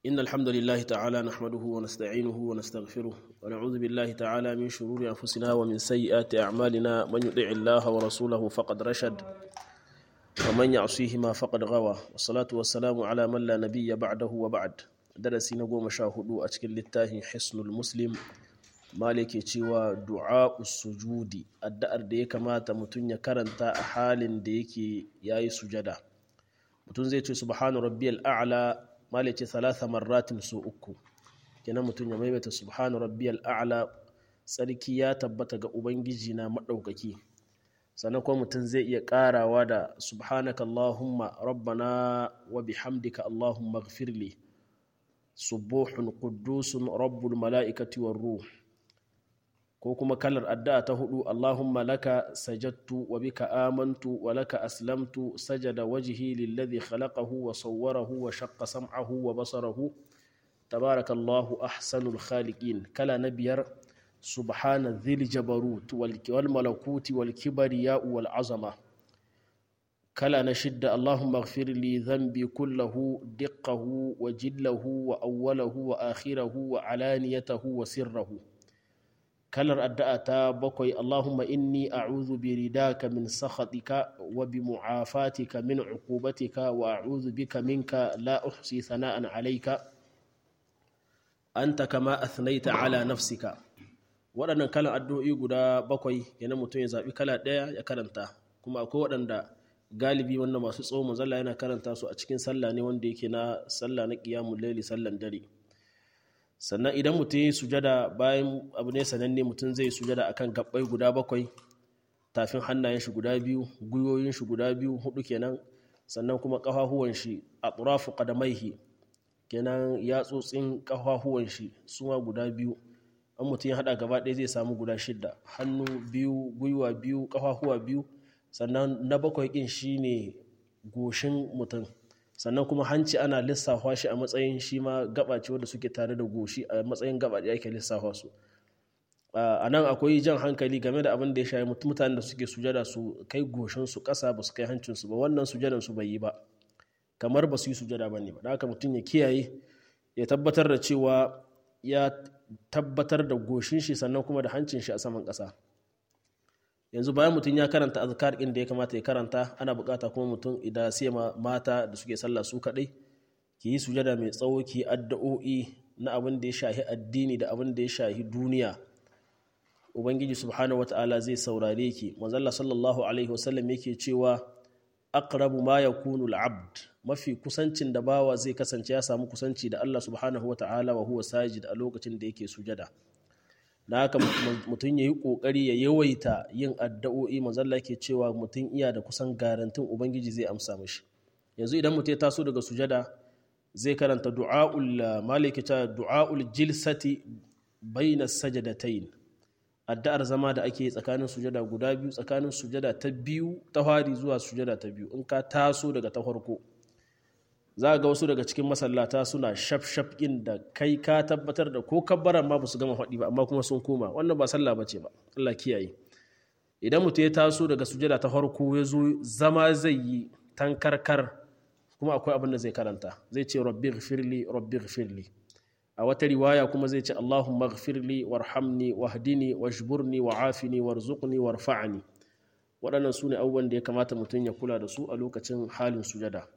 إن الحمد لله تعالى نحمده ونستعينه ونستغفره ونعوذ بالله تعالى من شرور أنفسنا ومن سيئات أعمالنا من يطع الله ورسوله فقد رشد ومن يعصيهما فقد غوى والصلاة والسلام على من لا نبي بعده وبعد درسي نقوم شاهدوا أتكل للتاه حسن المسلم malike cewa du'a sujudi addu'ar da ya kamata mutum ya karanta a halin da yake yayi sujada mutum zai ce subhanu rabbiyal a'la malike thalatha marratin su uku kenan mutum ya maimaita subhanu rabbiyal a'la tsarki ya tabbata ga ubangiji na madaukaki sannan kuma mutum zai iya karawa da subhanaka allahumma rabbana wa bihamdika allahumma ighfirli subuhun quddusun rabbul mala'ikati war ruh ko kuma kalar addu'a ta hudu Allahumma laka sajadtu wa bika amantu wa laka aslamtu sajada wajhi lilladhi khalaqahu wa sawwarahu wa shaqqa sam'ahu wa basarahu tabarakallahu ahsanul khaliqin kala na biyar subhana dhil jabarut wal malakuti wal kibriya wal azama kala na shidda Allahumma ighfir li dhanbi kullahu diqqahu wa jillahu wa awwalahu wa akhirahu wa alaniyatahu wa sirrahu kalar addu'a ta bakwai Allahumma inni a'udhu bi ridaka min sakhatika wa bi mu'afatika min uqubatika wa a'udhu bika minka la uhsi sana'an alayka anta kama athnaita ala nafsika waɗannan kalan addu'o'i guda bakwai yana mutum ya zaɓi kala ɗaya ya karanta kuma akwai waɗanda galibi wannan masu tsawo manzalla yana karanta su a cikin sallah ne wanda yake na sallah na qiyamul layli sallan dare sannan idan mutum yi sujada bayan abu ne sananne mutum zai sujada akan gabbai guda bakwai tafin hannayen shi guda biyu gwiwoyin shi guda biyu hudu kenan sannan kuma kafafuwan shi a turafu kadamaihi kenan yatsotsin kafafuwan shi suma guda biyu an mutum ya hada gaba ɗaya zai samu guda shidda hannu biyu gwiwa biyu kafafuwa biyu sannan na bakwai ɗin shine goshin mutum sannan kuma hanci ana lissafa shi a matsayin shi ma gaba ce wadda suke tare da goshi a matsayin gaba da ake lissafa su a nan akwai jan hankali game da abin da ya shayi mutanen da suke sujada su kai goshin su ƙasa ba su kai hancin su ba wannan sujadan su bai yi ba kamar ba su yi sujada ba ne ba da haka mutum ya kiyaye ya tabbatar da cewa ya tabbatar da goshin shi sannan kuma da hancin shi a saman ƙasa yanzu bayan mutum ya karanta azkar ɗin da ya kamata ya karanta ana bukata kuma mutum idan sai mata da suke sallah su kaɗai ki yi sujada mai tsawo ki addu'o'i na abin da ya shahi addini da abin da ya shahi duniya ubangiji subhanahu wata'ala zai saurare ki manzalla sallallahu alaihi wasallam yake cewa aqrabu ma yakunu al-abd mafi kusancin da bawa zai kasance ya samu kusanci da Allah subhanahu wata'ala wa huwa sajid a lokacin da yake sujada da haka mutum ya yi ƙoƙari ya yawaita yin addu'o'i mazalla ke cewa mutum iya da kusan garantin ubangiji zai amsa mashi yanzu idan mutum ya taso daga sujada zai karanta du'a'ul maliki ta du'a'ul jilsati baina sajadatayn addu'ar zama da ake tsakanin sujada guda biyu tsakanin sujada ta biyu ta fari zuwa sujada ta biyu in ka taso daga ta farko za ga wasu daga cikin masallata suna shaf-shaf ɗin da kai ka tabbatar da ko kabbaran ma ba su gama faɗi ba amma kuma sun koma wannan ba sallah ba ce ba Allah kiyaye idan mutum ya taso daga sujada ta farko ya zo zama zai yi tankarkar kuma akwai abin da zai karanta zai ce rabbi ghfirli rabbi ghfirli a wata riwaya kuma zai ce Allahumma ghfirli warhamni wahdini wajburni wa'afini warzuqni warfa'ni waɗannan su ne abubuwan da ya kamata mutum ya kula da su a lokacin halin sujada